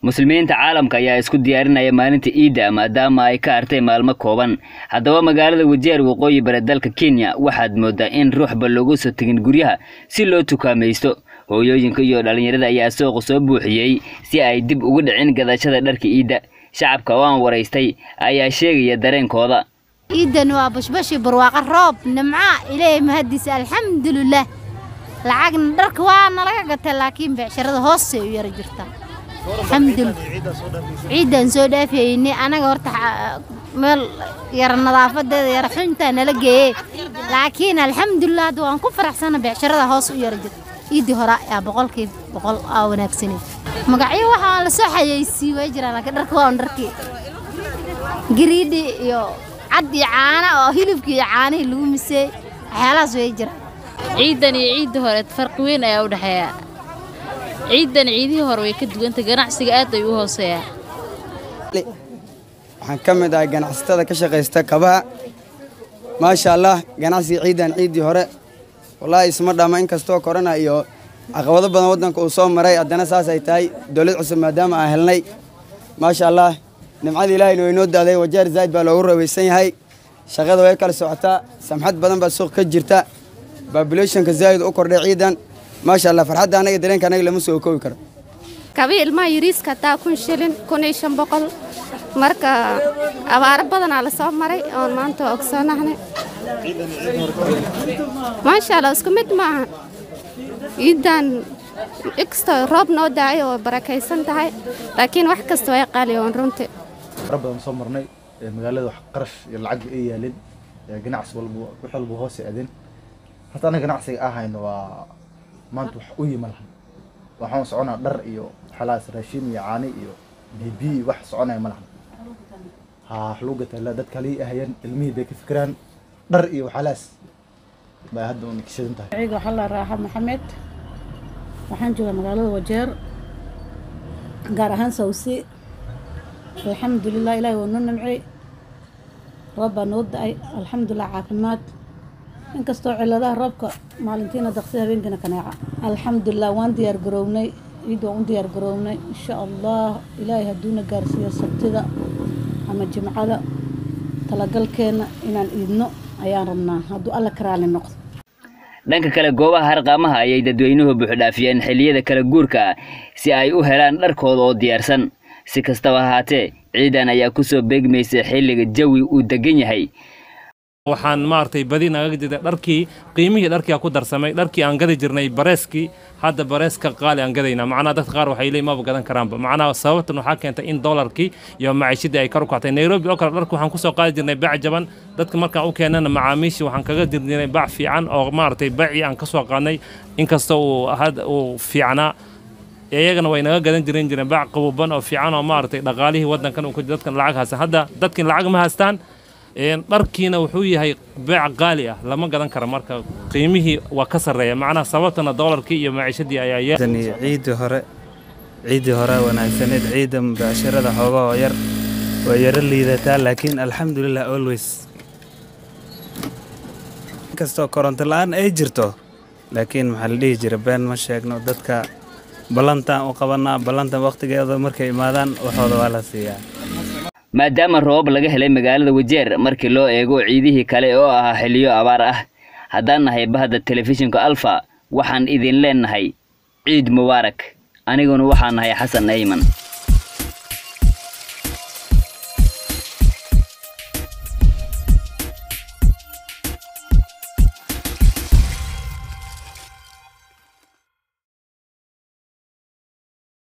muslimiinta caalamka ayaa isku diyaarinaya maalinta iidda maadaama ay ka hartay maalmo kooban haddaba magaalada wajeer waqooyi bare dalka kenya waxaad moodaa in ruuxba loogu soo tegin guryaha si loo tukaamaysto hooyooyinka iyo dhallinyarada ayaa sooqa soo buuxiyey si ay dib ugu dhicin gadashada dharka iidda shacabka oo aan waraystay ayaa sheegaya dareenkooda ciidan waa bashbashi barwaaqo roob nimca ilaahay mahadiisa alxamdulilah lacagna dharka waa nalaga gatay laakiin becsharada hoosay u yara jirtaa alxamdulilah ciidan soo dhaafayni anaga horta meel yara nadaafadeeda yara xuntaa nala geeyey laakiin alxamdulilah hadda waan ku faraxsana becsharada hoos u yara jirta ciidii hore yaa boqolkii boqol aa wanaagsanay magacyo waxaa la soo xayeysii way jiraan laakiin dharka waa un dharkii gariidhi iyo cad iyo caana oo hilibkii iyo caanihii lagu miseey waxyaalahaas way jiraan ciidan iyo ciiddii hore farqi weyn ayaa u dhexeeya ciidan ciidihii hore way ka duwanta ganacsiga aad ay u hooseeyaa waxaan ka mid ahay ganacsatada ka shaqaysta kabaha maasha allah ganacsiga ciidan ciiddii hore wallaahi isma dhama inkastoo korona iyo caqabado badan waddanka uu soo maray haddana saas ay tahay dowlad cusub maadaama aan helnay maasha allah nimcada ilaahayna way noo daaday wajeer zaa'id baa loogu rawaysan yahay shaqada way kala socotaa samxad badan baa suuq ka jirta babulationka zaa'id u kordhay ciidan maasha allah farxadda anaga dareenka anaga lama soo koobi karo kabi ilmaha yariiska taa kun shilin kun iyo shan boqol marka abaaro badanaa la soo maray oon maanta ogsoonahnay maasha allah isku mid maaha ciidan inkastoo roob noo daayo oo barakaysan tahay laakiin wax kasta way qaali oon runtii fara badan soo marnay magaalada wax qarash iyo lacag ay yaalin ganacsi walba wax walba hoos aadeen horta anaga ganacsiga ahayno waa maanta wax u yima lahan waxaan soconaa dhar iyo xalaas raashin iyo caani iyo bibi wax soconaya ma lahan ha wax lagu gataa dadka halii ahayeen ilmihii bay ka fikiraan dhar iyo waxalaas bay hadda una kishadan tahay ciiga waxaa la raaxa maxamed waxaan joogaa magaalada wajeer gaar ahaan sawsi alxamdulilah ilaahi waa noo nimcay roob baa noo da-ay alxamdulilah caafimaad inkastoo ciladaha roobka maalintiina daqsi habeenkiina kaneeca alxamdulilah waan diyaar garownay ciid waan u diyaar garownay insha allah ilaahay hadduuna gaarsiiyo sabtida ama jimcada talagalkeenna inaan iidno ayaan rabnaa hadduu alla karaali noqdo dhanka kale goobaha harqaamaha ayay dadweynuhu buuxdhaafiyeen xilliyada kala guurka ah si ay u helaan dharkooda oo diyaarsan si kastaba ahaatee ciidan ayaa ku soo beegmaysa xilliga jawi uu degan yahay waxaan maaragtay badi naga jirtay dharkii qiimihii dharkiia ku darsamay dharkii aan gadi jirnay bareeskii hadda bareeska qaali aan gadaynaa macnaha dadka qaar waxay leeyihin maba gadan karaanba macnaha sababtan waxaa keentay in dollarkii iyo maciishadii ay kor u kactay nairobi oo kale dharka waxaan kusoo qaadi jirnay bac jaban dadka markaan u keenana macaamiishii waxaan kaga jirnay bac fiican oo maaragtay bacii aan kasoo qaadnay inkasta uu had uu fiicnaa iyagana way naga gadan jiran jireen bac qabuban oo fiican oo maaragtay dhaqaalihii waddankan uu ku dadkan lacag haystaan hadda dadkin lacag ma haystaan dharkiina wuxuu yahay beec qaali ah lama gadan karo marka qiimihii waa ka sarreeya macnaha sababtana doolarkii iyo maciishadii ayaa ciiddii hore ciiddii hore wanaagsaneed ciidda mubaasharada xooga oo yar waa yaro liidataa laakiin alxamdulilah always inkastoo koronto la-aan ay jirto laakiin maxaa la dhihi jira been ma sheegno dadka ballantaan u qabanaa ballantan wakhtigeeda markay imaadaan waxooda waa la siiyaa maadaama roobab laga helay magaalada wajeer markii loo eego ciidihii kale oo ahaa xiliyo abaar ah haddaan nahay bahda telefishinka alfa waxaan idin leennahay ciid mubaarak aniguna waxaan nahay xasan ayman